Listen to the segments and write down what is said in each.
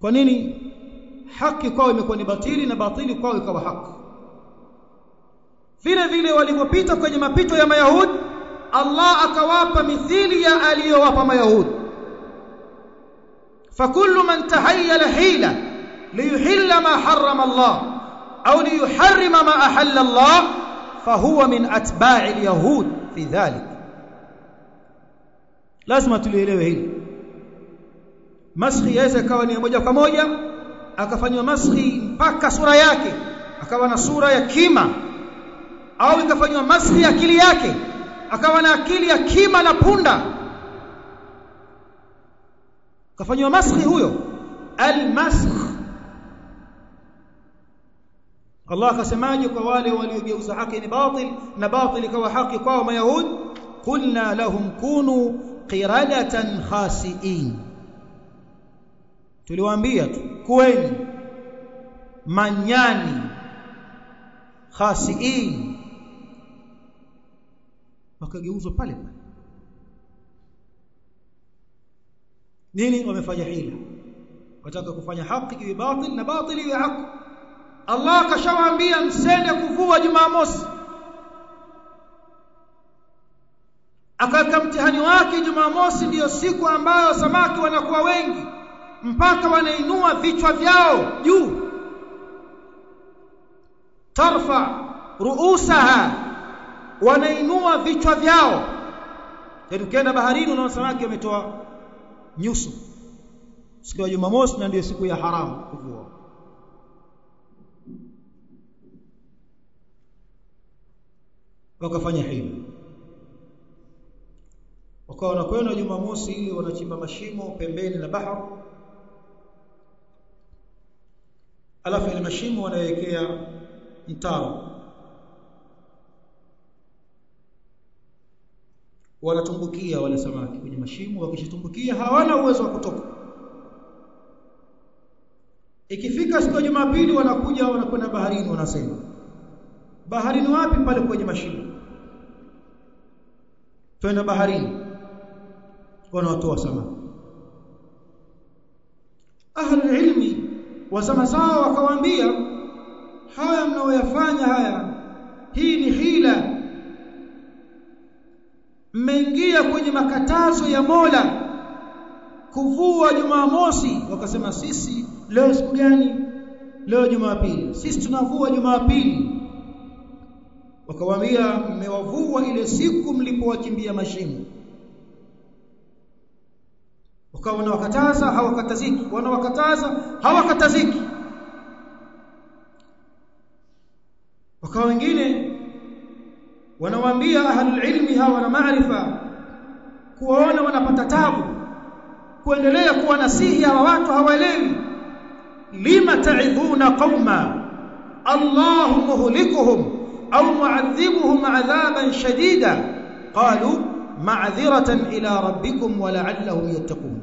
kwa nini haki kwao imekuwa ni batili na batili kwao ikawa haki vile vile walipopita kwenye mapito ya mayahudi Allah akawapa mithili ya aliyowapa mayahudi fakullu man tahayyala hila liyuhilla ma harrama Allah au liyuharrima ma ahalla Allah fahuwa min atba'i alyahud fi dhalik lazima tulielewe hili maskhi yaweza ikawa ni moja kwa moja akafanywa maskhi mpaka sura yake akawa na sura ya kima au ikafanywa maskhi akili yake akawa na akili ya kima na punda kafanywa maskhi huyo almaskh Allah akasemaje kwa wale waliogeuza haki ni batil na batil ikawa haki kwao mayahud qulna lahum kunu qiradatan khasiin tuliwaambia tu kuweni manyani khasiin wakageuzwa pale pale nini wamefanya hila wataka kufanya haki iwe batil na batil iwe haki Allah kashawaambia msende kuvua Jumamosi akaweka mtihani wake Jumamosi ndiyo siku ambayo samaki wanakuwa wengi mpaka wanainua vichwa vyao juu tarfa ruusaha wanainua vichwa vyao yaani ukienda baharini unaona samaki wametoa nyuso siku ya Jumamosi na ndiyo siku ya haramu kuvua wakafanya hili wakawa wanakwenda Jumamosi ili wanachimba mashimo pembeni na bahari alafu ile mashimo wanawekea mtaro wanatumbukia wale samaki kwenye mashimo wakishatumbukia hawana uwezo wa kutoka ikifika siku ya Jumapili wanakuja wanakwenda baharini wanasema baharini wapi pale kwenye mashimo twenda baharini wanawatoa samaki ahli ilmi wa zama zao wakawaambia haya mnaoyafanya haya hii ni hila mmeingia kwenye makatazo ya Mola kuvua Jumamosi wakasema sisi leo siku gani leo Jumapili sisi tunavua Jumapili wakawaambia mmewavua ile siku mlipowachimbia mashimo wakawa wanawakataza hawakataziki wanawakataza hawakataziki wakawa wengine wanawaambia ahlul ilmi hawa na maarifa kuwaona wanapata tabu kuendelea kuwa nasihi hawa watu hawaelewi lima ta'idhuna qauma Allahu muhlikuhum au mu'adhibuhum 'adhaban shadida qalu ma'dhiratan ila rabbikum wa la'allahum yattaqun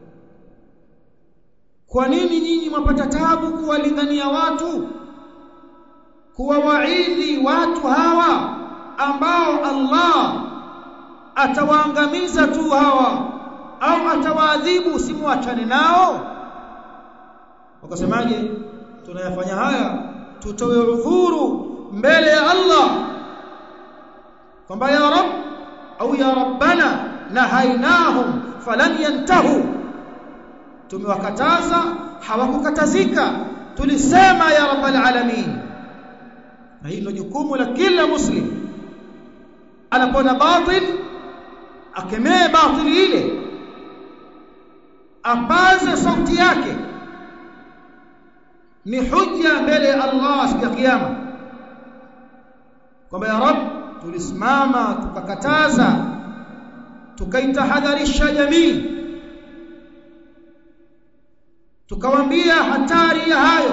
kwa nini nyinyi mwapata tabu kuwalingania watu kuwawaidhi watu hawa ambao Allah atawaangamiza tu hawa au atawaadhibu simwachane nao wakasemaje tunayafanya haya tutoe udhuru mbele ya Allah kwamba ya rab au ya rabbana nahainahum falam yantahu tumewakataza hawakukatazika tulisema ya rabbal alamin na hilo jukumu la kila muslim anapona batil akemee batili ile apaze sauti yake ni hujja mbele ya Allah siku ya kiyama kwamba ya rab tulisimama tukakataza tukaitahadharisha jamii tukawaambia hatari ya hayo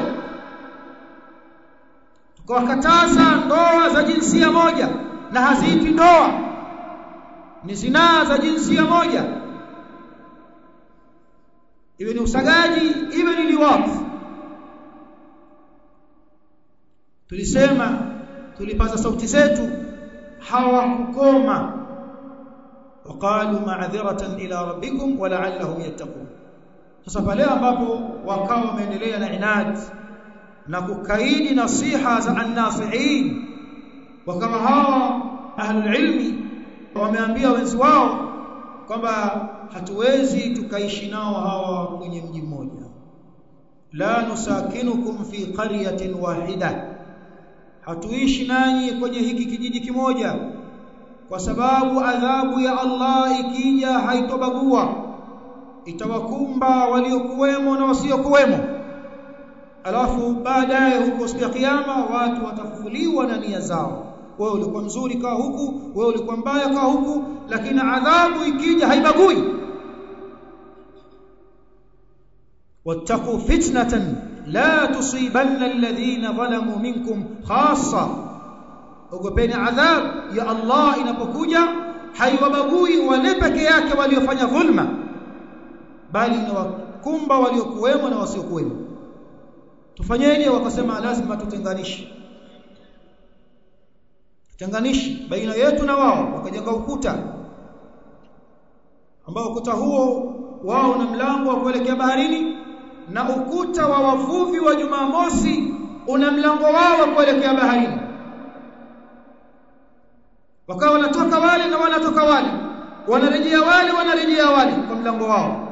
tukawakataza ndoa za jinsia moja na haziitwi ndoa ni zinaa za jinsia moja iwe ni usagaji iwe ni liwafu tulisema tulipaza sauti zetu hawakukoma وقالوا معذرة إلى ربكم ولعلهم يتقون sasa pale ambapo wakawa wameendelea na inad na kukaidi nasiha za annasihin wakawa hawa ahlul ilmi wameambia wenzi wao kwamba hatuwezi tukaishi nao hawa kwenye mji mmoja la nusakinukum fi qaryatin wahida hatuishi nanyi kwenye hiki kijiji kimoja kwa sababu adhabu ya Allah ikija haitobagua itawakumba waliokuwemo na wasiokuwemo alafu baadaye huko siku ya kiyama watu watafufuliwa na nia zao wewe ulikuwa mzuri kaa huku wewe ulikuwa mbaya kaa huku lakini adhabu ikija haibagui wattaqu fitnatan la tusibanna alladhina zalamu minkum khassa ogopeni adhab ya Allah inapokuja haiwabagui wale peke yake waliofanya dhulma bali inawakumba waliokuwemo na wasiokuwemo tufanyeni wakasema lazima tutenganishe tenganishi baina yetu na wao wakajenga ukuta ambao ukuta huo wao na mlango wa kuelekea baharini na ukuta wa wavuvi wa Jumamosi una mlango wao wa kuelekea baharini wakawa wanatoka wale na wanatoka wale wanarejea wale wanarejea wale kwa mlango wao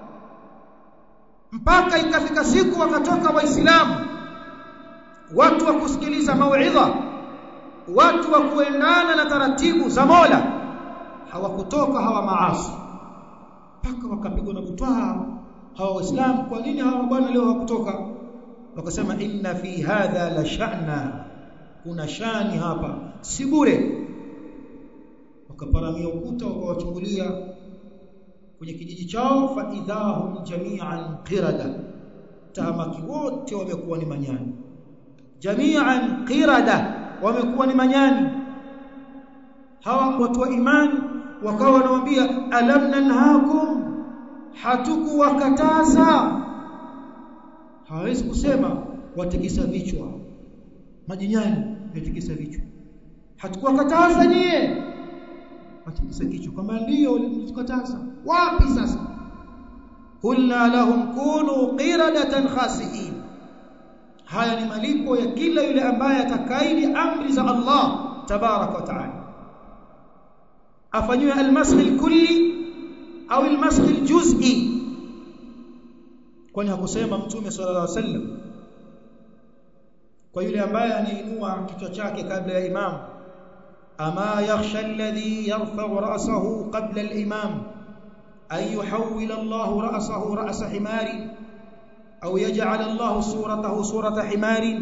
mpaka ikafika siku wakatoka waislamu watu wa kusikiliza mauidha watu wa kuendana na taratibu za Mola hawakutoka hawa maasi mpaka wakapigwa na butwaa hawa waislamu kwa nini hawa bwana leo hawakutoka wakasema inna fi hadha la sha'na kuna shani hapa si bure wakaparamia ukuta wakawachungulia kwenye kijiji chao fa idahum jami'an qirada tahamaki wote wamekuwa ni manyani jami'an qirada wamekuwa ni manyani hawa watu wa imani wakawa wanamwambia alam nanhakum hatukuwakataza hawezi kusema watikisa vichwa majinyani yatikisa vichwa hatukuwakataza nyie watikisa kichwa kwamba ndio ulitukataza wapi sasa qulna lahum kunu qiradatan khasiin haya ni malipo ya kila yule ambaye atakaidi amri za Allah tabarak wa taala afanywe almasx alkulli au almasx aljuz'i kwani hakusema mtume sallallahu alaihi wasallam kwa yule ambaye anainua kichwa chake kabla ya imam ama yakhsha alladhi yarfa'u ra'sahu qabla al-imam ay yuhawwil Allah ra'sahu ra'sa himari au yaj'al Allah suratahu surata himari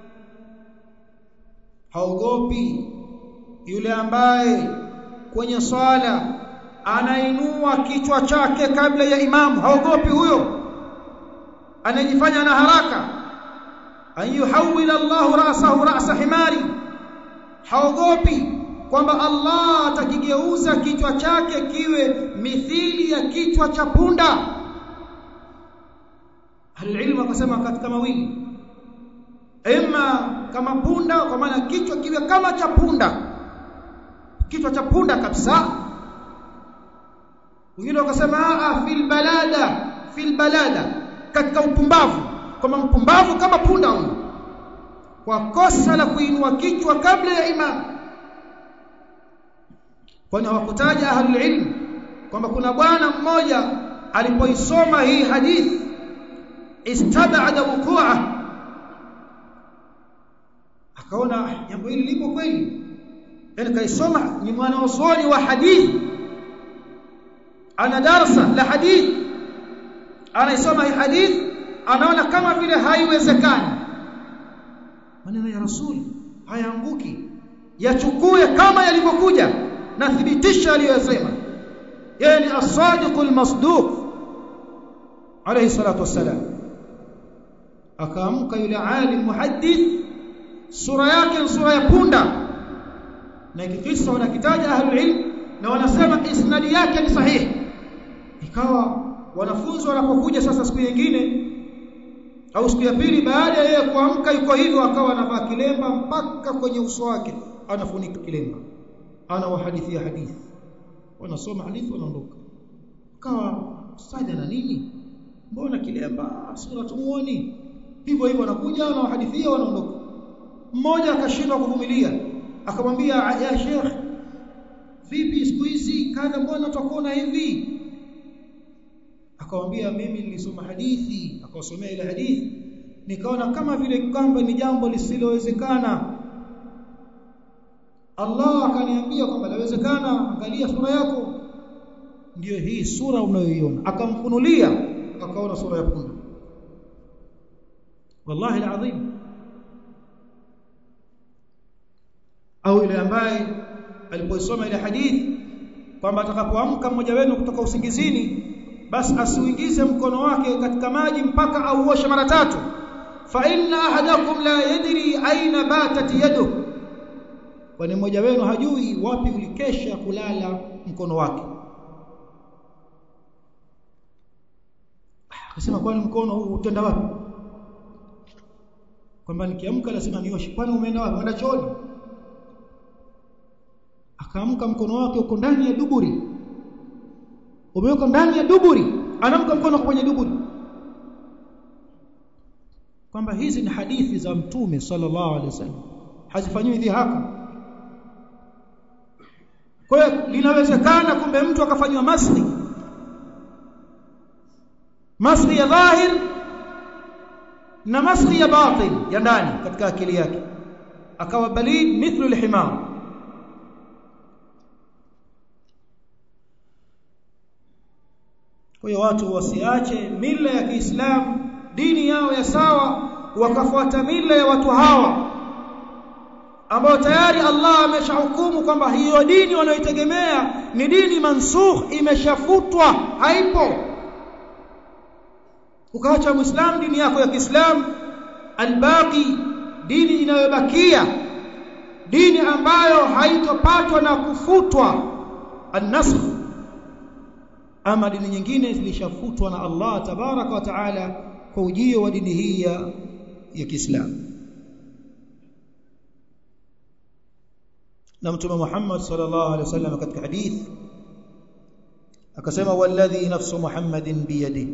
haogopi yule ambaye kwenye swala anainua kichwa chake kabla ya imamu haogopi huyo anajifanya na haraka an yuhawwil Allah ra'sahu ra'sa himari haogopi kwamba Allah atakigeuza kichwa chake kiwe mithili ya kichwa cha punda alilmu akasema katika mawili ima kama punda kwa maana kichwa kiwe kama cha punda kichwa cha punda kabisa wengine wakasema a fil balada fil balada katika upumbavu kama mpumbavu kama punda huyo kwa kosa la kuinua kichwa kabla ya imam kwani hawakutaja ahlul ilm kwamba kuna bwana mmoja alipoisoma hii hadithi istabada wuqua akaona jambo hili lipo kweli yani kaisoma ni mwanazuoni wa hadithi ana darasa la hadithi anaisoma hii hadithi anaona kama vile haiwezekani maneno ya rasuli hayaanguki yachukue kama yalivyokuja na thibitisha aliyosema yeye ni as-sadiqul masduq alayhi salatu wassalam akaamka yule alim muhaddith sura yake ni sura ya punda na kikisa wanakitaja ahlul ilm na wanasema isnadi yake ni sahihi ikawa wanafunzi wanapokuja sasa siku nyingine au siku ya pili baada ya yeye kuamka yuko hivyo akawa anavaa kilemba mpaka kwenye uso wake anafunika kilemba ana wahadithia hadithi wanasoma hadithi wanaondoka akawa sada na nini mbona kilemba sura tumuoni hivyo hivyo wanakuja wanawahadithia wanaondoka mmoja akashindwa kuvumilia akamwambia ya sheikh vipi siku hizi kadha mbona tutakuona hivi akamwambia mimi nilisoma hadithi akawasomea ile hadithi nikaona kama vile kwamba ni jambo lisilowezekana Allah akaniambia kwamba lawezekana angalia sura yako ndiyo hii sura unayoiona akamfunulia akaona sura ya punda wallahi alazim au ile ambaye alipoisoma ile hadithi kwamba atakapoamka mmoja wenu kutoka usingizini basi asiuingize mkono wake katika maji mpaka auoshe mara tatu fa inna ahadakum la yadri aina batat yaduhu kwani mmoja wenu hajui wapi ulikesha kulala mkono wake akasema kwani mkono huu utenda wapi kwamba nikiamka lazima nioshe kwani umeenda wapi umeenda chooni akaamka mkono wake uko ndani ya duburi umeweka ndani ya duburi anamka mkono kwenye duburi kwamba hizi ni hadithi za mtume sallallahu alaihi wasallam hazifanyiwi dhihaka kwa hiyo linawezekana kumbe mtu akafanywa maski maski ya dhahir na maski ya batin ya ndani katika akili yake akawa balid mithlu alhimar kwa hiyo watu wasiache mila ya Kiislamu dini yao ya sawa wakafuata mila ya watu hawa ambao tayari Allah ameshahukumu kwamba hiyo dini wanayoitegemea ni dini mansukh imeshafutwa haipo ukaacha muislam dini yako ya Kiislamu albaqi dini inayobakia dini ambayo haitopatwa na kufutwa an-nasakh ama dini nyingine zilishafutwa na Allah tabaraka wa taala kwa ujio wa dini hii ya ya Kiislamu na mtume Muhammad sallallahu alaihi wasallam katika hadith akasema walladhi nafsu Muhammadin biyadihi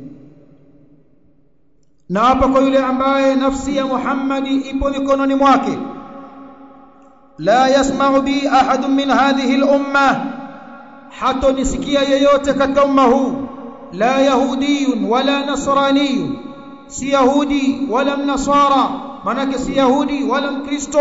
na hapa kwa yule ambaye nafsi ya Muhammadi ipo mikononi mwake la yasma'u bi ahadun min hadhihi al-umma hato nisikia yeyote katika umma huu la yahudiyun wala nasraniyun si yahudi wala mnasara manake si yahudi wala mkristo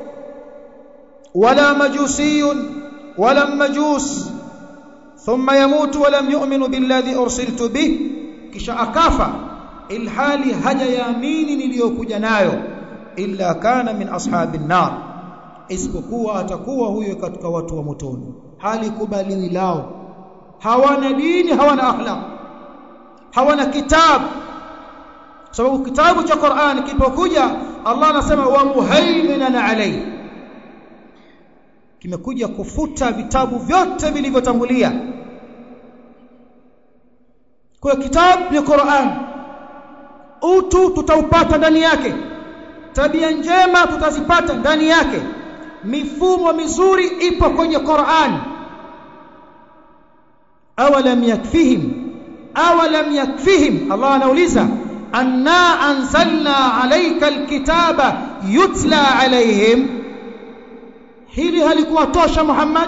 wala majusiyun wala majus thumma yamutu wa lam yu'minu billadhi ursiltu bih kisha akafa ilhali hajayaamini niliyokuja nayo illa kana min ashabin nar isipokuwa atakuwa huyo katika watu wa motoni hali kubaliwi lao hawana dini hawana akhlaq hawana kitabu sababu kitabu cha Qur'an kipokuja Allah anasema wa muhaiminan alayhi kimekuja kufuta vitabu vyote vilivyotangulia kwa kitabu ni Qur'an utu tutaupata ndani yake tabia njema tutazipata ndani yake mifumo mizuri ipo kwenye Qur'an awalam yakfihim awalam yakfihim Allah anauliza anna anzalna alayka alkitaba yutla alayhim hili halikuwa tosha Muhammad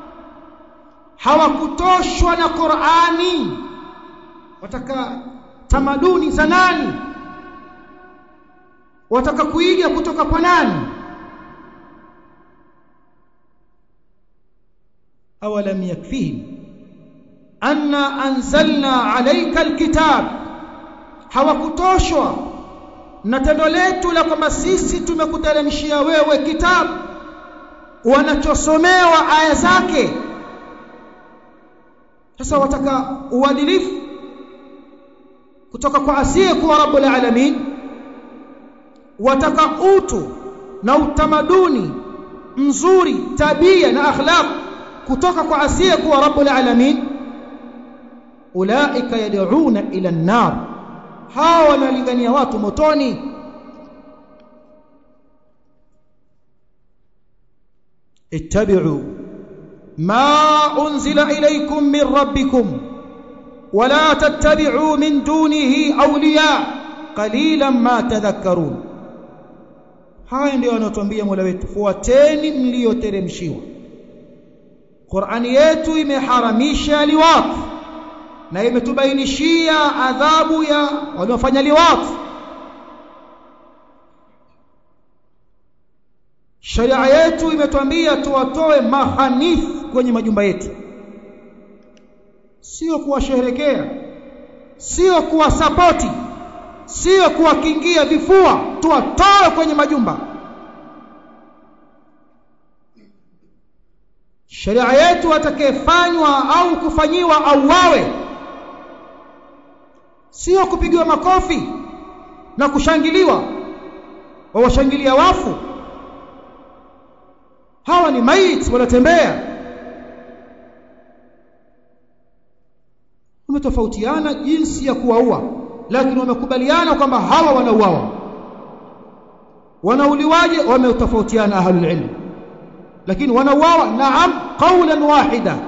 hawakutoshwa na Qur'ani wataka tamaduni za nani wataka kuiga kutoka kwa nani awalam yakfihim anna anzalna alayka alkitab hawakutoshwa na tendo letu la kwamba sisi tumekuteremshia wewe kitabu wanachosomewa aya zake sasa wataka uadilifu kutoka kwa asiye kuwa rabbul alamin wataka utu na utamaduni mzuri tabia na akhlaq kutoka kwa asiye kuwa rabbul alamin ulaika yad'una ila an-nar hawa wanalingania watu motoni ittabi'u ma unzila ilaykum min rabbikum wala tattabi'u min dunihi awliya qalilan ma tadhakkarun haya ndio anatuambia Mola wetu fuateni mlioteremshiwa Qur'ani yetu imeharamisha liwat na imetubainishia adhabu ya waliofanya liwat Sharia yetu imetuambia tuwatoe mahanith kwenye majumba yetu sio kuwasherekea sio kuwasapoti sio kuwakingia vifua tuwatoe kwenye majumba Sharia yetu atakayefanywa au kufanyiwa auawe sio kupigiwa makofi na kushangiliwa wawashangilia wafu hawa ni maiti wanatembea wametofautiana jinsi ya kuwaua lakini wamekubaliana kwamba hawa wanauawa wanauliwaje wametofautiana ahlul ilm lakini wanauawa naam qawlan wahida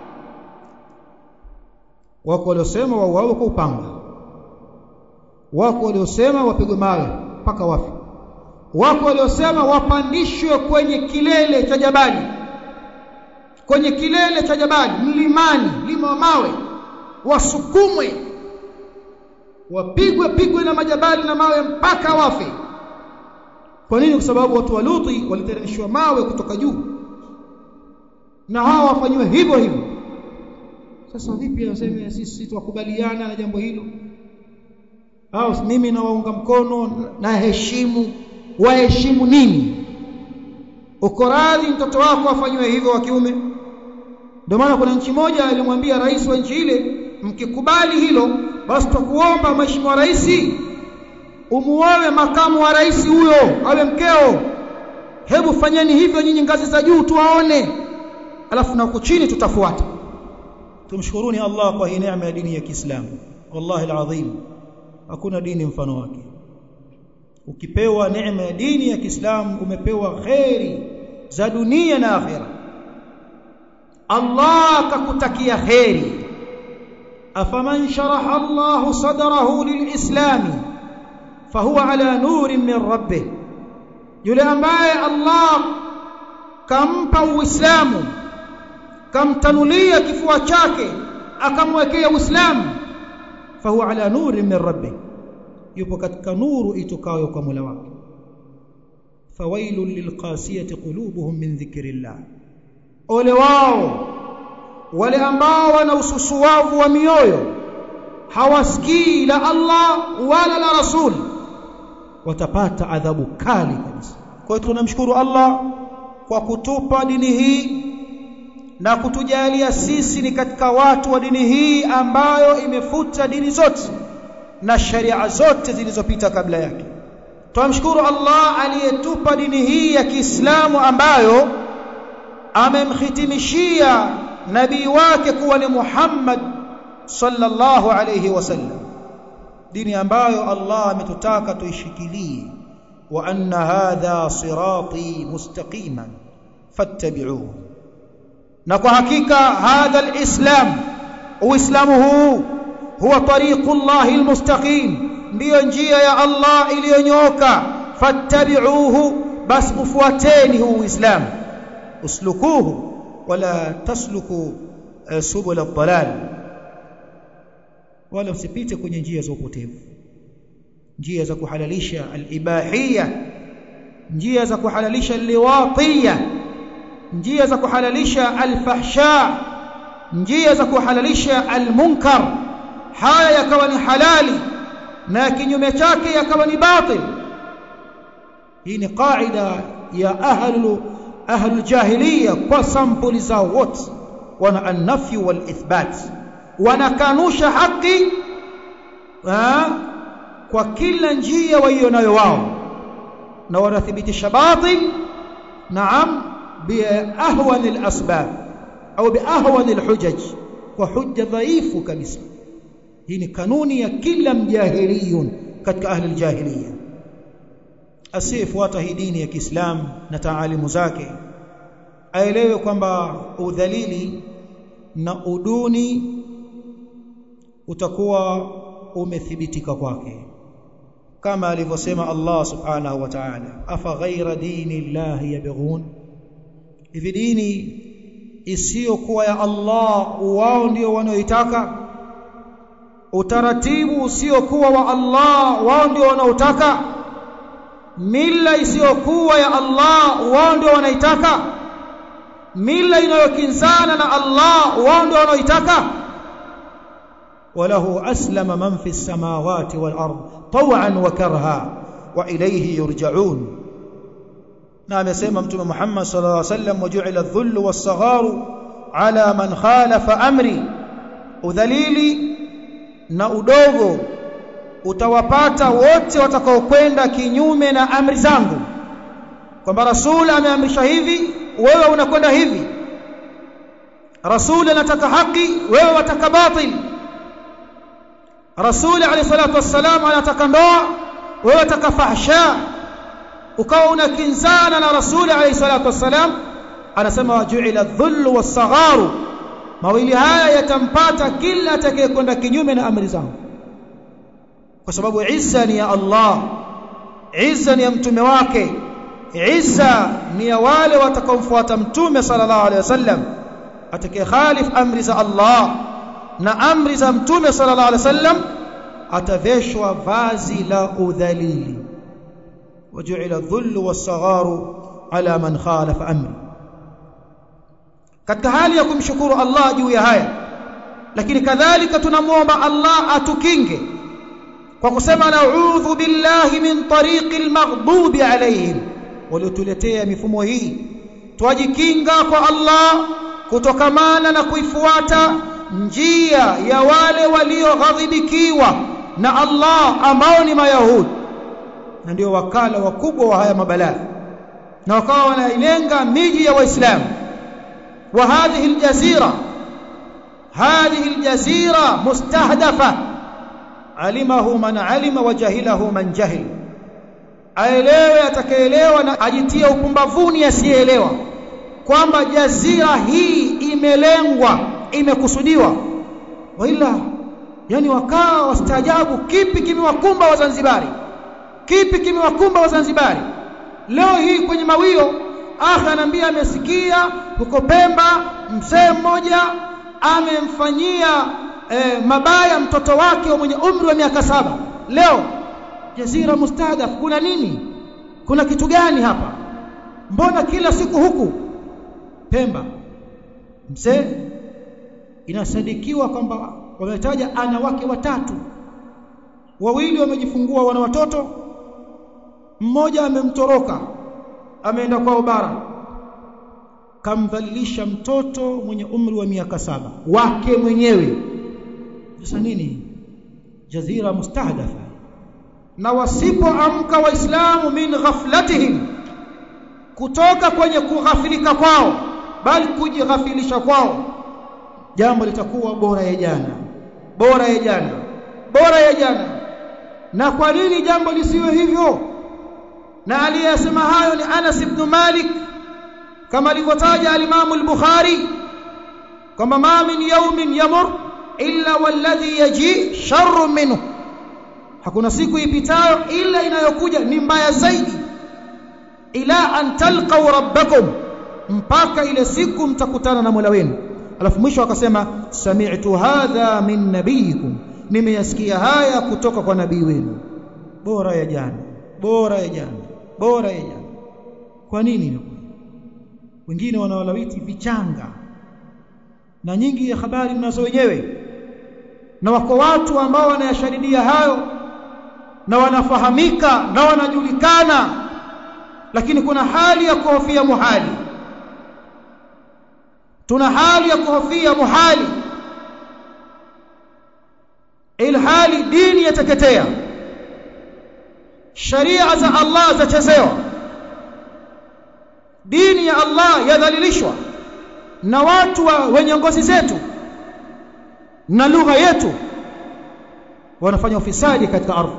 wako waliosema wauawe kwa upanga wako waliosema wapigwe mawe mpaka wafe wako waliosema wapandishwe kwenye kilele cha jabali kwenye kilele cha jabali mlimani lima wa mawe wasukumwe wapigwe pigwe na majabali na mawe mpaka wafe kwa nini kwa sababu watu wa Luti waliteremshwa mawe kutoka juu na hawa wafanywe hivyo hivyo sasa vipi anasema sisi tukubaliana na jambo hilo au mimi nawaunga mkono na heshimu waheshimu nini uko radhi mtoto wako afanywe hivyo wa kiume ndio maana kuna nchi moja alimwambia rais wa nchi ile mkikubali hilo basi tutakuomba mheshimiwa rais umuoe makamu wa rais huyo awe mkeo hebu fanyeni hivyo nyinyi ngazi za juu tuwaone alafu na huko chini tutafuata tumshukuruni Allah kwa hii neema ya dini ya Kiislamu wallahi alazim hakuna dini mfano wake ukipewa neema ya dini ya Kiislamu umepewa khairi za dunia na akhera Allah akakutakia khairi afaman sharaha Allah sadrahu lilislami fahuwa ala nurin min rabbih yule ambaye Allah kampa uislamu kamtanulia kifua chake akamwekea uislamu fahuwa ala nurin min rabbih yupo katika nuru itokayo kwa Mola wake fawailul lilqasiyati qulubuhum min dhikrillah ole wao wale ambao wana ususuwavu wa mioyo hawasikii la Allah wala la Rasul watapata adhabu kali kabisa kwa hiyo tunamshukuru Allah kwa kutupa dini hii na kutujalia sisi ni katika watu wa dini hii ambayo imefuta dini zote na sharia zote zilizopita kabla yake tunamshukuru Allah aliyetupa dini hii ya Kiislamu ambayo amemhitimishia nabii wake kuwa ni Muhammad sallallahu alayhi wasallam dini ambayo Allah ametutaka tuishikilie wa anna hadha sirati mustaqiman fattabi'uhu na kwa hakika hadha alislam uislamu huu huwa tariqullahi almustaqim ndiyo njia ya Allah iliyonyooka fattabi'uhu bas ufuateni huu uislamu uslukuhu wala tasluku subul ad-dalal wala usipite kwenye njia za upotevu njia za kuhalalisha al-ibahiyya njia za kuhalalisha liwatiyya njia za kuhalalisha al-fahsha njia za kuhalalisha al-munkar haya yakawa ni halali na kinyume chake yakawa ni batil hii ni qaida ya ahlu ahlu jahiliya kwa sampuli zao wote wana an-nafy wal ithbat wanakanusha haki kwa kila njia waionayo wao na wanathibitisha batil naam bi ahwan al-asbab au bi ahwan al-hujaj kwa hujja dhaifu kabisa hii ni kanuni ya kila mjahiliyun katika ahli al-jahiliya asiyefuata hii dini ya Kiislamu na taalimu zake aelewe kwamba udhalili na uduni utakuwa umethibitika kwake kama alivyosema Allah subhanahu wa ta'ala afa ghaira dini llahi yabghun hivi dini isiyokuwa ya Allah wao ndio wanaoitaka utaratibu usiokuwa wa Allah wao ndio wanaotaka mila isiyokuwa ya Allah wao ndio wanaitaka mila inayokinzana na Allah wao ndio wanaoitaka وله أسلم من في السماوات والأرض طوعا وكرها وإليه يرجعون نعم يسمى متى محمد صلى الله عليه وسلم وجعل الذل والصغار على من خالف أمري udhalili na udogo utawapata wote watakaokwenda kinyume na amri zangu kwamba rasul ameamrisha hivi wewe unakwenda hivi rasul anataka haki wewe wataka batili rasuli alayhi salatu wassalam anataka ndoa wewe unataka fahsha ukawa unakinzana na rasuli alayhi salatu wassalam anasema wajuila dhullu wasagharu mawili haya yatampata kila atakayekwenda kinyume na amri zangu kwa sababu izza ni ya Allah izza ni ya mtume wake izza ni ya wale watakaomfuata mtume sallallahu alayhi wasallam atakaye khalif amri za Allah na amri za mtume sallallahu alaihi wasallam ataveshwa vazi la udhalili wajuila dhullu wasagharu ala man khalafa amri katika hali ya kumshukuru Allah juu ya haya lakini kadhalika tunamwomba Allah atukinge kwa kusema na'udhu billahi min tariqil maghdubi alaihim waliotuletea mifumo hii twajikinga kwa Allah kutokamana na kuifuata njia ya wale walioghadhibikiwa na Allah ambao ni mayahudi na ndio wakala wakubwa wa haya mabalaa na wakawa wanailenga miji ya waislamu wa hadhihi aljazira hadhihi aljazira mustahdafa alimahu man alima wa jahilahu man jahil aelewe atakayeelewa na ajitie upumbavuni asiyeelewa kwamba jazira hii imelengwa imekusudiwa waila yani wakaa wastaajabu kipi kimewakumba wazanzibari kipi kimewakumba wazanzibari leo hii kwenye mawio akha anaambia amesikia huko Pemba mzee mmoja amemfanyia eh, mabaya mtoto wake mwenye umri wa miaka saba leo jazira mustadaf kuna nini kuna kitu gani hapa mbona kila siku huku Pemba mzee inasadikiwa kwamba wametaja ana wake watatu wawili wamejifungua wana watoto mmoja amemtoroka ameenda kwao bara kamdhalilisha mtoto mwenye umri wa miaka saba wake mwenyewe sasa nini jazira mustahdafa na wasipoamka waislamu min ghaflatihim kutoka kwenye kughafilika kwao bali kujighafilisha kwao jambo litakuwa bora ya jana bora ya jana bora ya jana na kwa nini jambo lisiwe hivyo na aliyesema hayo ni Anas ibn Malik kama alivyotaja al-Imam al-Bukhari kwamba ma min yawmin yamur illa walladhi yaji sharrun minhu hakuna siku ipitayo ila inayokuja ni mbaya zaidi ila an talqaw rabbakum mpaka ile siku mtakutana na Mola wenu alafu mwisho akasema sami'tu hadha min nabiyikum nimeyasikia haya kutoka kwa nabii wenu bora ya jana bora ya jana bora ya jana kwa nini inakuwa wengine wanawalawiti vichanga na nyingi ya habari mnazo wenyewe na wako watu ambao wanayashadidia hayo na wanafahamika na wanajulikana lakini kuna hali ya kuhofia muhali tuna hali ya kuhofia muhali ilhali dini yateketea sharia za Allah zachezewa dini ya Allah yadhalilishwa na watu wa wenye ngozi zetu na lugha yetu wanafanya ufisadi katika ardhi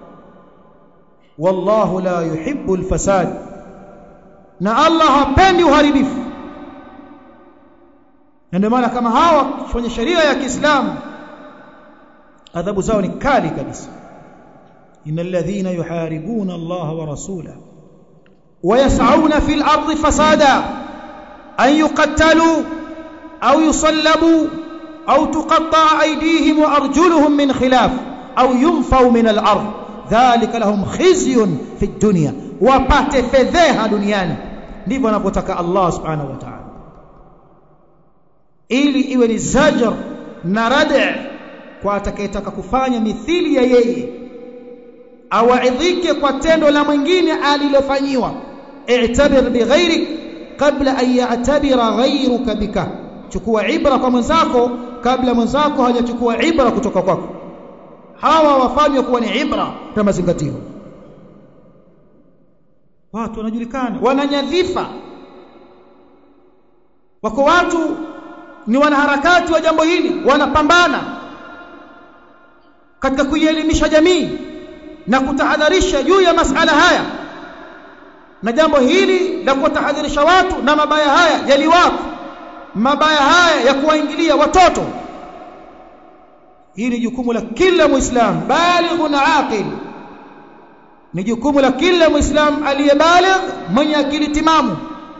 wallahu la yuhibbu alfasad na Allah hapendi uharibifu na ndio maana kama hawa kwenye sheria ya Kiislamu adhabu zao ni kali kabisa innal ladhina yuharibuna Allah wa rasulahu ويسعون في الأرض فسادا أن يقتلوا أو يصلبوا أو تقطع أيديهم وأرجلهم من خلاف أو ينفوا من الأرض ذلك لهم خزي في الدنيا وبات فذيها دنيانا ndivyo anavyotaka Allah subhanahu wa ta'ala ili iwe ni zajar na rad' kwa atakayetaka kufanya mithili ya yeye awaidhike kwa tendo la mwingine alilofanyiwa i'tabir bighairik kabla an ya'tabira ghairuka bika chukua ibra kwa mwenzako kabla mwenzako hajachukua ibra kutoka kwako hawa wafanywe kuwa ni ibra kwa mazingatio watu wanajulikana wananyadhifa wako watu ni wanaharakati wa jambo hili wanapambana katika kuielimisha jamii na kutahadharisha juu ya masala haya na jambo hili la kuwatahadharisha watu na mabaya haya yaliwapo mabaya haya ya kuwaingilia watoto hili jukumu la kila muislam balighun aqil ni jukumu la kila muislam aliyebaligh mwenye akili timamu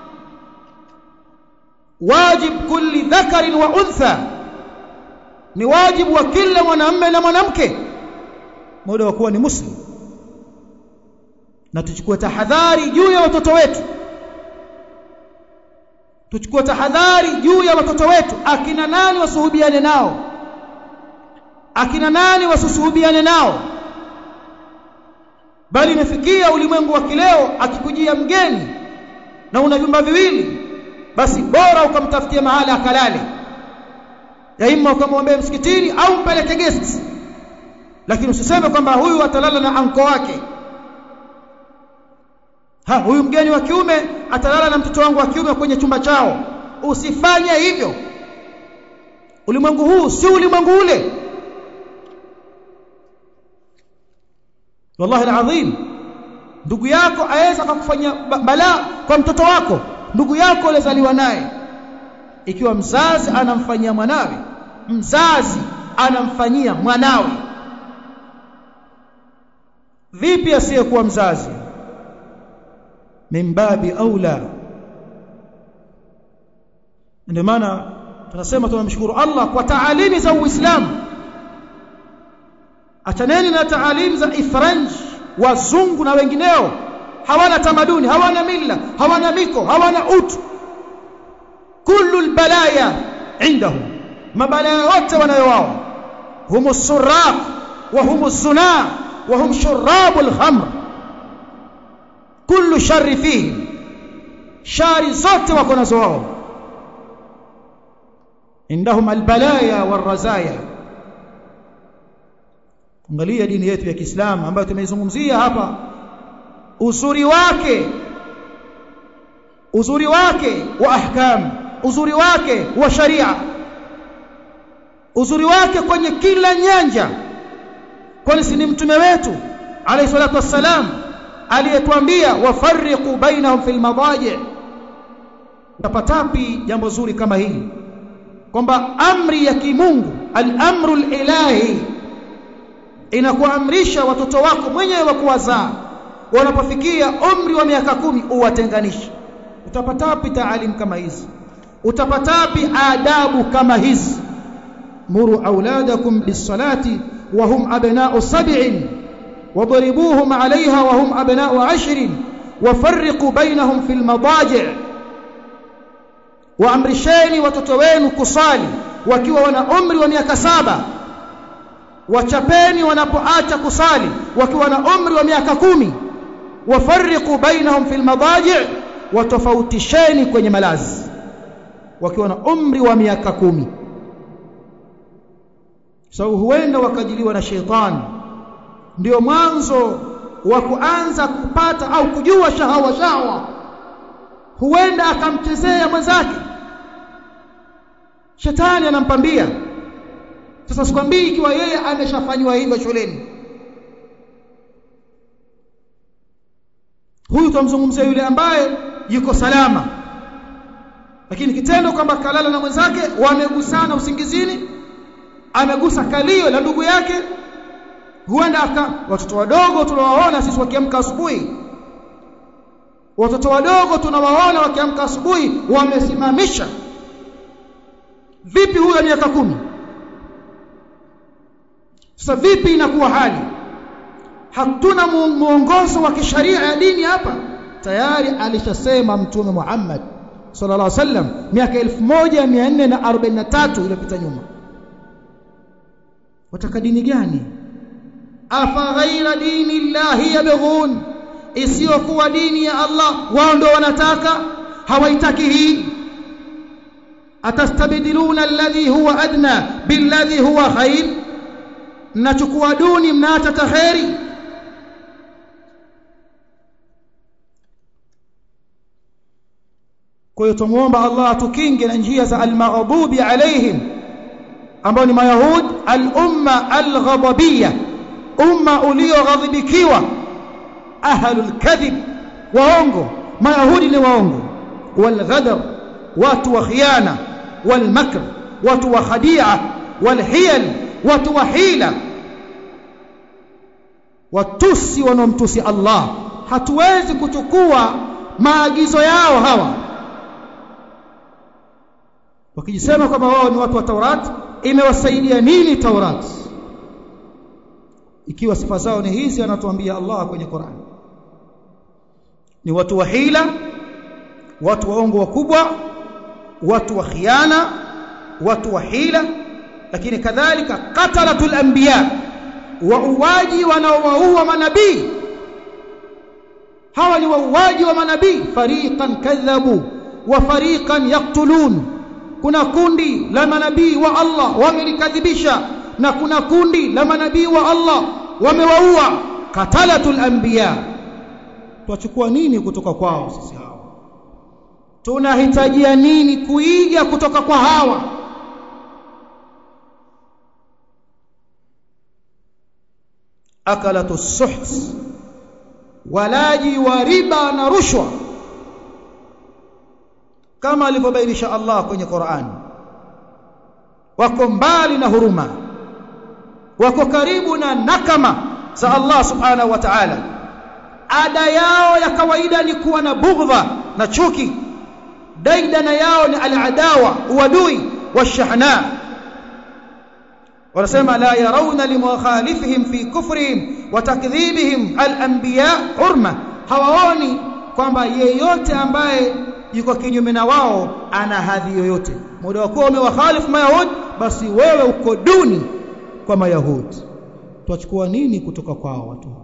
wajib kulli dhakarin wa untha ni wajibu wa kila mwanamume na mwanamke muda wa kuwa ni muslim na tuchukue tahadhari juu ya watoto wetu tuchukue tahadhari juu ya watoto wetu akina nani wasuhubiane nao akina nani wasusuhubiane nao bali imefikia ulimwengu wa kileo akikujia mgeni na una vyumba viwili basi bora ukamtafutia mahali akalale daima ukamwombea msikitini au mpeleke guest lakini usiseme kwamba huyu atalala na anko wake ha huyu mgeni wa kiume atalala na mtoto wangu wa kiume kwenye chumba chao usifanye hivyo ulimwengu huu si ulimwengu ule wallahi alazim ndugu yako aweza kukufanyia balaa kwa mtoto wako ndugu yako aliyezaliwa naye ikiwa mzazi anamfanyia mwanawe mzazi anamfanyia mwanawe vipi asiyekuwa mzazi mimbabi aula ndio maana tunasema tunamshukuru Allah kwa taalimi za Uislamu achaneni na taalimi za ifranj wazungu na wengineo hawana tamaduni hawana mila hawana miko hawana utu kullu albalaya indahum mabalaya yote wanayo wao humu suraq wa humu zuna wa hum shurabul khamr kullu sharri fihi shari zote wako nazo wao indahum albalaya warazaya angalia dini yetu ya Kiislamu ambayo tumeizungumzia hapa uzuri wake uzuri wake wa ahkam uzuri wake wa sharia uzuri wake kwenye kila nyanja kwani si ni mtume wetu alayhi salatu wassalam aliyetuambia wafarriqu bainahum fil madaji tapatapi jambo zuri kama hili kwamba amri ya kimungu al-amru al-ilahi inakuamrisha watoto wako mwenyewe wa kuwazaa wanapofikia umri wa miaka kumi uwatenganishe utapatapi taalim kama hizi utapatapi adabu kama hizi muru auladakum bis-salati wa hum abna'u sab'in واضربوهم عليها وهم أبناء عشر وفرقوا بينهم في المضاجع waamrisheni watoto wenu kusali wakiwa wana umri wa miaka saba wachapeni wanapoacha kusali wakiwa na umri wa miaka kumi wafarriqu bainahum fil madaji watofautisheni kwenye malazi wakiwa na umri wa miaka kumi sababu so, huenda wakajiliwa na sheitani ndio mwanzo wa kuanza kupata au kujua shahawa shahawa huenda akamchezea mwenzake shetani anampambia sasa sikwambii ikiwa yeye ameshafanywa hivyo shuleni huyu tumzungumzia yule ambaye yuko salama lakini kitendo kwamba kalala na mwenzake wamegusana usingizini amegusa kalio la ndugu yake huenda aka watoto wadogo tunawaona sisi wakiamka asubuhi watoto wadogo tunawaona wakiamka asubuhi wamesimamisha vipi huyo miaka kumi sasa vipi inakuwa hali hatuna muongozo wa kisharia ya dini hapa tayari alishasema mtume Muhammad sallallahu alaihi wasallam miaka 1443 iliyopita nyuma wataka dini gani afa ghaira dini llahi yabghun isiyokuwa dini ya Allah wao ndio wanataka hawaitaki hii atastabdiluna alladhi huwa adna billadhi huwa khair mnachukua duni mnaacha taheri kwa hiyo tumuomba Allah atukinge na njia za al-maghdubi alaihim ambao ni mayahud al-umma al-ghadabiyya umma ulioghadhibikiwa ahlul kadhib waongo mayahudi ni waongo wal ghadab watu wa khiana wal makr watu wa khadia wal hiyal watu wa hila watusi wanaomtusi Allah hatuwezi kuchukua maagizo yao hawa wakijisema kwamba wao ni watu wa Taurat imewasaidia nini Taurat ikiwa sifa zao ni hizi anatuambia Allah kwenye Qur'an ni watu wa hila watu waongo wakubwa watu wa khiana watu wa hila lakini kadhalika qatalatul anbiya wauaji wanaowaua manabii hawa ni wauaji wa manabii fariqan kadhabu wa fariqan yaqtulun kuna kundi la manabii wa Allah wamelikadhibisha na kuna kundi la manabii wa Allah wamewaua katalatul anbiya tuachukua nini kutoka kwao sisi hawa tunahitajia nini kuiga kutoka kwa hawa akalatu suhs walaji wa riba na rushwa kama alivyobainisha Allah kwenye Qur'an wako mbali na huruma wako karibu na nakama za Allah subhanahu wa ta'ala ada yao ya kawaida ni kuwa na bughdha na chuki daidana yao ni al-adawa uadui washahna wanasema la yarawna limukhalifihim fi kufrihim wa takdhibihim al-anbiya hurma hawaoni kwamba yeyote ambaye yuko kinyume na wao ana hadhi yoyote muda wakuwa umewakhalifu mayahudi basi wewe uko duni kwa mayahudi tuachukua nini kutoka kwao watu hao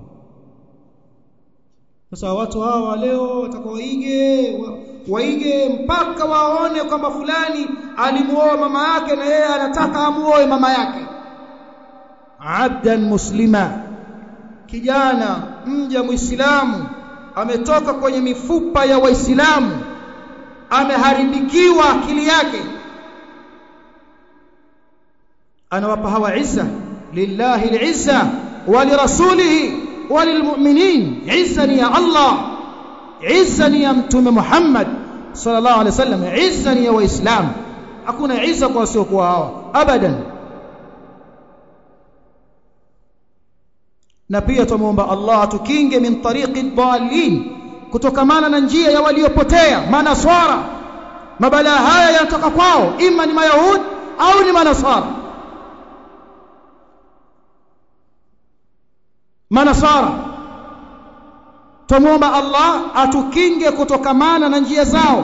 sasa watu hawa leo watakaoige wa, waige mpaka waone kwamba fulani alimuoa mama yake na yeye anataka amuoe mama yake abdan muslima kijana mja muislamu ametoka kwenye mifupa ya waislamu ameharibikiwa akili yake anawapa hawa izza lillahi alizza wa lirasulihi wa lilmu'minin izza ni ya Allah izza ni ya mtume Muhammad sallallahu alaihi wasallam izza ni ya waislamu hakuna izza kwa wasiokuwa hawa abadan na pia tumuomba Allah atukinge min tariqi dhalin kutokamana na njia ya waliopotea manaswara mabalaa haya yanatoka kwao ima ni mayahudi au ni manasara manasara tumuomba Allah atukinge kutokamana na njia zao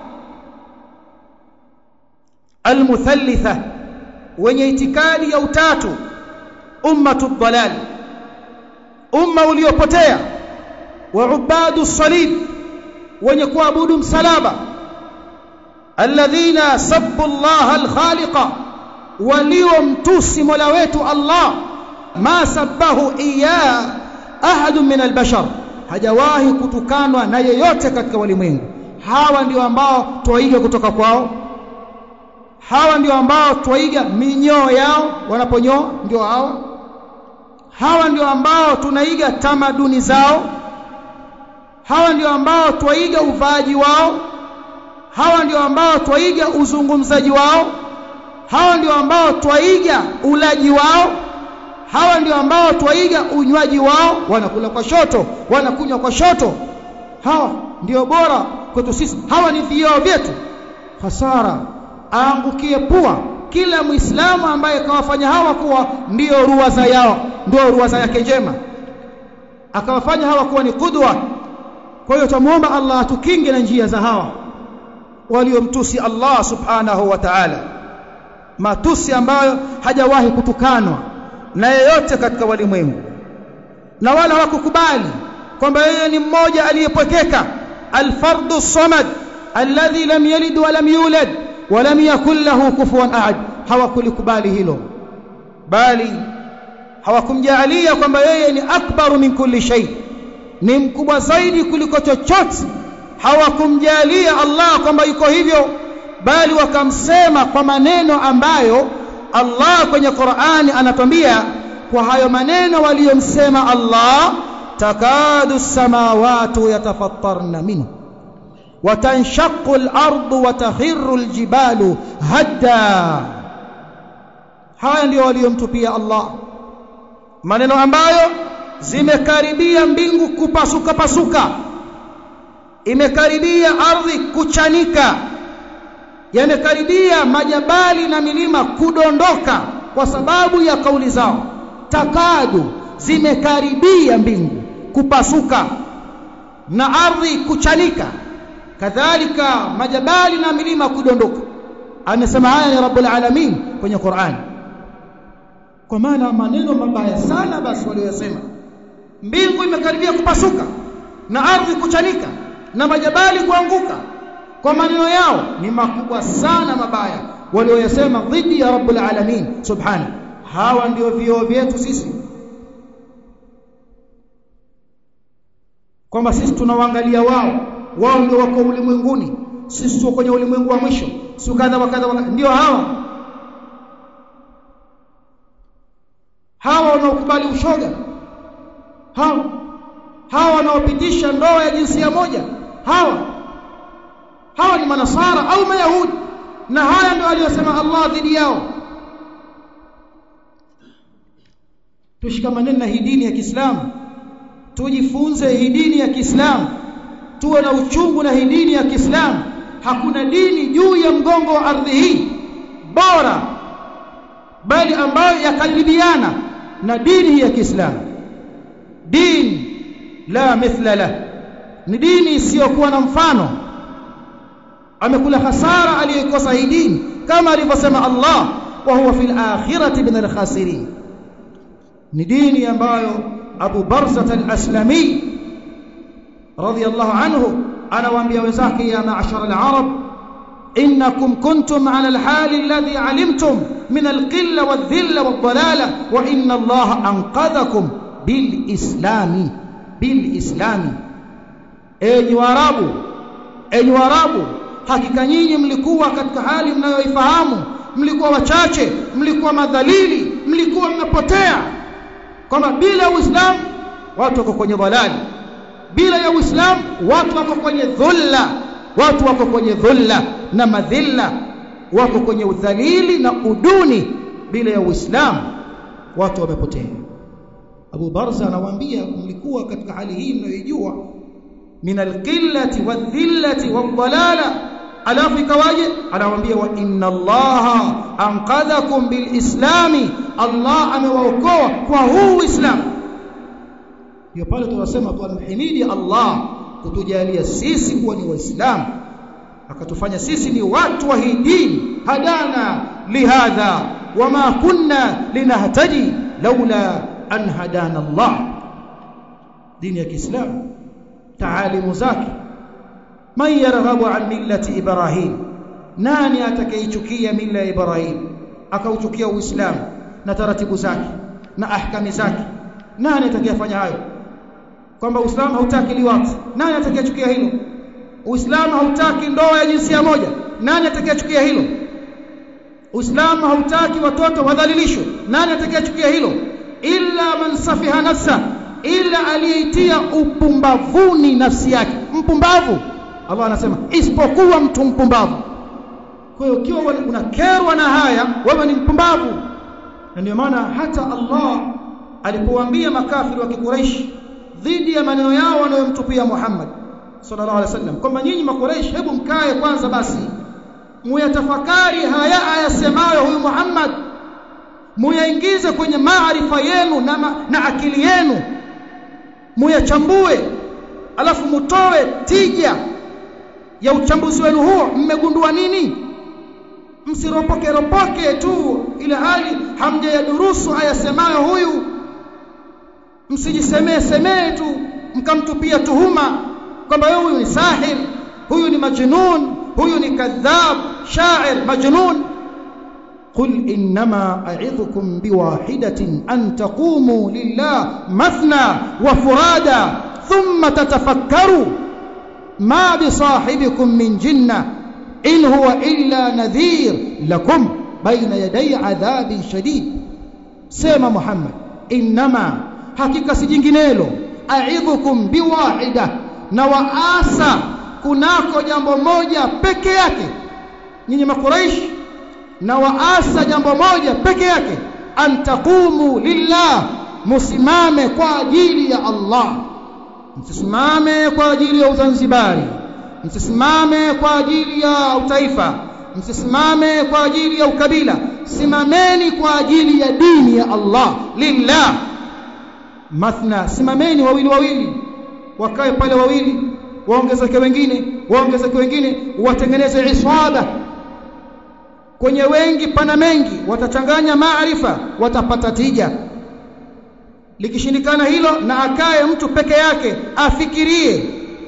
almuthalitha wenye itikadi ya utatu ummatu dhalal umma uliopotea wa ubadu salib wenye kuabudu msalaba alladhina sabbu Allah alkhaliqa waliomtusi mola wetu Allah ma sabbahu iya ahad min albashar hajawahi kutukanwa na yeyote katika walimwengu hawa ndio ambao twaiga kutoka kwao hawa ndio ambao twaiga minyoo yao wanaponyoa ndio hawa hawa ndio ambao tunaiga tamaduni zao hawa ndio ambao twaiga uvaaji wao hawa ndio ambao twaiga uzungumzaji wao hawa ndio ambao twaiga ulaji wao hawa ndio ambao twaiga unywaji wao wanakula kwa shoto wanakunywa kwa shoto hawa ndio bora kwetu sisi hawa ni vioo vyetu hasara aangukie pua kila muislamu ambaye kawafanya hawa kuwa ndio ruwaza yao ndio ruwaza yake njema akawafanya hawa kuwa ni kudwa kwa hiyo tumuomba Allah atukinge na njia za hawa waliomtusi Allah subhanahu wa ta'ala matusi ambayo hajawahi kutukanwa na yeyote katika walimwengu na wala hawakukubali kwamba yeye ni mmoja aliyepwekeka alfardu samad alladhi lam yalid wa lam yulad wa lam yakul lahu kufuwan ahad hawakulikubali hilo bali hawakumjaalia kwamba yeye ni akbaru min kulli shay ni mkubwa zaidi kuliko chochote hawakumjalia Allah kwamba yuko hivyo bali wakamsema kwa maneno ambayo Allah kwenye Qur'ani anatwambia kwa hayo maneno waliyomsema Allah takadu samawati yatafattarna minhu وتنشق الأرض وتخر الجبال هدا haya ndio waliyomtupia Allah maneno ambayo zimekaribia mbingu kupasuka pasuka imekaribia ardhi kuchanika yamekaribia majabali na milima kudondoka kwa sababu ya kauli zao takadu zimekaribia mbingu kupasuka na ardhi kuchanika kadhalika majabali na milima kudondoka amesema haya ni rabbul alamin kwenye Qur'an kwa maana maneno mabaya sana basi waliyosema mbingu imekaribia kupasuka na ardhi kuchanika na majabali kuanguka kwa maneno yao ni makubwa sana mabaya walioyasema dhidi ya rabbul alamin subhana hawa ndio vioo vyetu sisi kwamba sisi tunawaangalia wao wao ndio wako ulimwenguni sisi tuko kwenye ulimwengu wa mwisho si kadha wa kadha ndio hawa hawa wanaokubali ushoga hawa hawa wanaopitisha ndoa ya jinsia moja hawa hawa ni manasara au mayahudi na haya ndio aliyosema Allah dhidi yao tushikamane na hii dini ya Kiislamu tujifunze hii dini ya Kiislamu tuwe na uchungu na hii dini ya Kiislamu hakuna dini juu ya mgongo wa ardhi hii bora bali ambayo yakaribiana na dini hii ya Kiislamu dini la mithla la ni dini isiyokuwa na mfano amekula hasara aliyokosa hii dini kama alivyosema Allah wa huwa fil akhirati min al-khasirin ni dini ambayo Abu Barzah al-Aslami radiyallahu anhu anawaambia wenzake ya ma'ashara al-arab innakum kuntum ala al-hali alladhi alimtum min al-qilla wadh-dhilla wad-dalalah wa inna Allah anqadhakum bil-islami bil-islami enyi waarabu enyi waarabu hakika nyinyi mlikuwa katika hali mnayoifahamu mlikuwa wachache mlikuwa madhalili mlikuwa mmepotea kwamba bila uislamu watu wako kwenye dhalali bila ya uislamu watu wako kwenye dhulla watu wako kwenye dhulla na madhilla wako kwenye udhalili na uduni bila ya uislamu watu wamepotea Abu Barza anawaambia mlikuwa katika hali hii mnayoijua min alqillati wadhillati wadhalala alafu ikawaje anawaambia wa inna allaha anqadhakum bilislami allah amewaokoa kwa huu uislamu ndio pale tunasema tunamhimidi allah kutujalia sisi kuwa ni waislamu akatufanya sisi ni watu wa hii dini hadana lihadha wama kunna linahtadi laula an hadana allah dini ya kiislamu taalimu zake man yarghabu an millati ibrahim nani atakayeichukia mila ya ibrahim akauchukia uislamu na taratibu zake na ahkami zake nani atakayefanya hayo kwamba uislamu hautaki liwati nani atakayechukia hilo uislamu hautaki ndoa ya jinsia moja nani atakayechukia hilo uislamu hautaki watoto wadhalilishwe nani atakayechukia hilo illa man safiha nafsa ila aliyeitia upumbavuni nafsi yake mpumbavu Allah anasema isipokuwa mtu mpumbavu kwa hiyo ukiwa unakerwa na haya wewe ni mpumbavu na ndio maana hata Allah alipowaambia makafiri wa Quraysh dhidi ya maneno yao wanayomtupia Muhammad sallallahu alaihi wasallam kwamba nyinyi makuraish hebu mkae kwanza basi muyatafakari haya ayasemayo huyu Muhammad muyaingize kwenye maarifa yenu na, ma, na akili yenu muyachambue alafu mutoe tija ya uchambuzi wenu huo mmegundua nini msiropoke ropoke tu ile hali hamjayadurusu ayasemayo huyu msijisemee semee tu mkamtupia tuhuma kwamba huyu ni sahir huyu ni majnun huyu ni kadhab sha'ir majnun قل انما اعظكم بواحده ان تقوموا لله مثنى وفرادا ثم تتفكروا ما بصاحبكم من جنه ان هو الا نذير لكم بين يدي عذاب شديد سيما محمد انما hakika si jinginelo aidhukum biwahida na waasa kunako jambo moja peke yake nyinyi makuraish na waasa jambo moja peke yake antaqumu lillah musimame kwa ajili ya Allah msisimame kwa ajili ya uzanzibari msisimame kwa ajili ya utaifa msisimame kwa ajili ya ukabila simameni kwa ajili ya dini ya Allah lillah mathna simameni wawili wawili wakae pale wawili waongezeke wengine waongezeke wengine watengeneze iswada kwenye wengi pana mengi watachanganya maarifa watapata tija likishindikana hilo na akae mtu peke yake afikirie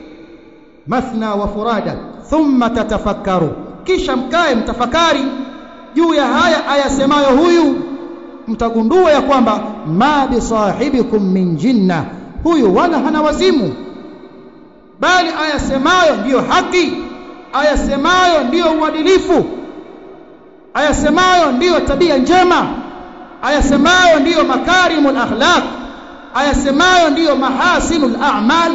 mathna wa furada thumma tatafakkaru kisha mkae mtafakari juu ya haya ayasemayo huyu mtagundua ya kwamba ma bisahibikum min jinna huyu wala hana wazimu bali ayasemayo ndiyo haki ayasemayo ndiyo uadilifu ayasemayo ndiyo tabia njema ayasemayo ndiyo makarimul akhlaq ayasemayo ndiyo mahasinul a'mal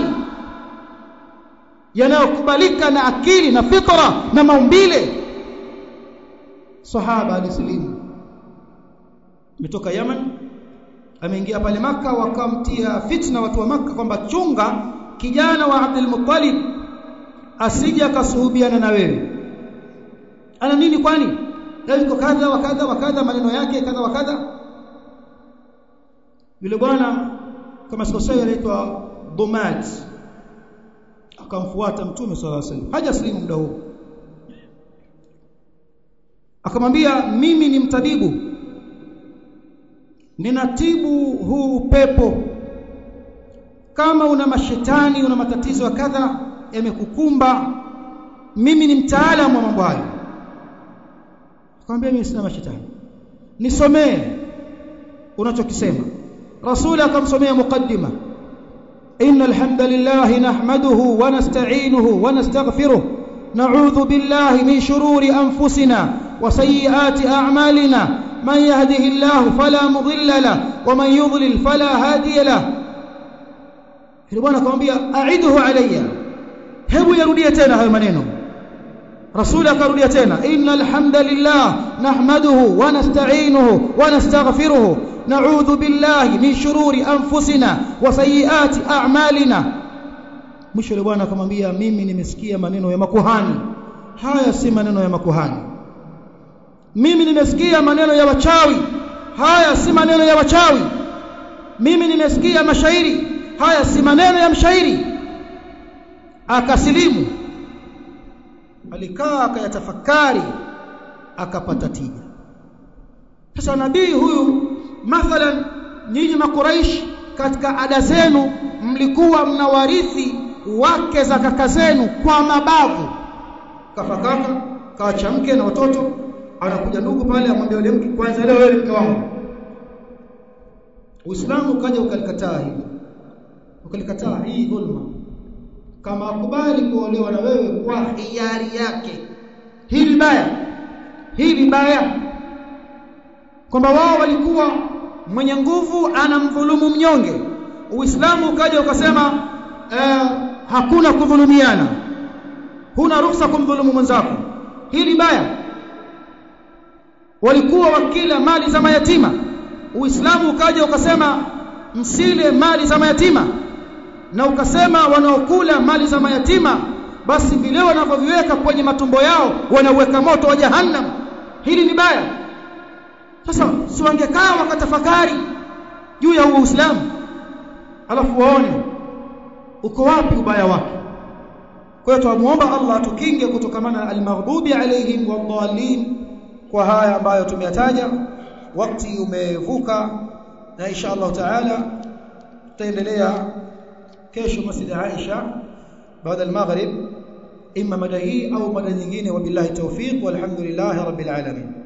yanayokubalika na akili na fitra na maumbile sahaba alislimu ametoka Yaman ameingia pale maka wakamtia fitna watu wa maka kwamba chunga kijana wa Abdul Muttalib asije akasuhubiana na wewe ana nini kwani yuko kadha wa kadha wa kadha maneno yake kadha wa kadha yule bwana kama sikosei anaitwa Dumad akamfuata mtume sallallahu alaihi wasallam hajaslimu muda huo akamwambia mimi ni mtabibu ninatibu huu upepo kama una mashetani una matatizo ya kadha yamekukumba mimi ni mtaalamu wa mambo hayo akamwambia mimi sina mashetani nisomee unachokisema rasuli akamsomea muqaddima إن الحمد لله نحمده ونستعينه ونستغفره نعوذ بالله من شرور أنفسنا وسيئات أعمالنا من يهده الله فلا مضل له ومن يضلل فلا هادي له bwana akamwambia aiduhu alayya hebu yarudie tena hayo maneno rasuli akarudia tena innal hamdalillah nahmaduhu wa nasta'inuhu wa nastaghfiruhu na'udhu billahi min shururi anfusina wa sayyiati a'malina mwisho yule bwana akamwambia mimi nimesikia maneno ya makuhani haya si maneno ya makuhani mimi nimesikia maneno ya wachawi haya si maneno ya wachawi mimi nimesikia mashairi haya si maneno ya mshairi akasilimu alikaa akayatafakari akapata tija sasa nabii huyu mathalan nyinyi makuraish katika ada zenu mlikuwa mnawarithi wake za kaka zenu kwa mabavu kafa kaka kaacha mke na watoto anakuja ndugu pale amwambia yule mke kwanza leo wewe mke wangu Uislamu ukaja ukalikataa hili ukalikataa hii dhulma kama akubali kuolewa na wewe kwa hiari yake hili baya hili baya kwamba wao walikuwa mwenye nguvu anamdhulumu mnyonge uislamu ukaja ukasema eh, hakuna kudhulumiana huna ruhusa kumdhulumu mwenzako hili baya walikuwa wakila mali za mayatima uislamu ukaja ukasema msile mali za mayatima na ukasema wanaokula mali za mayatima basi vile wanavyoviweka kwenye matumbo yao wanauweka moto wa jahannam hili ni baya sasa si wangekaa wakatafakari juu ya uislamu alafu waone uko wapi ubaya wake kwa hiyo tuamuomba Allah atukinge kutokamana na almaghdubi alaihim wadhallin kwa haya ambayo tumeyataja wakati umevuka na insha Allah taala tutaendelea kesho masjid Aisha baada al-maghrib imma mada hii au mada nyingine wabillahi tawfiq walhamdulillahi rabbil alamin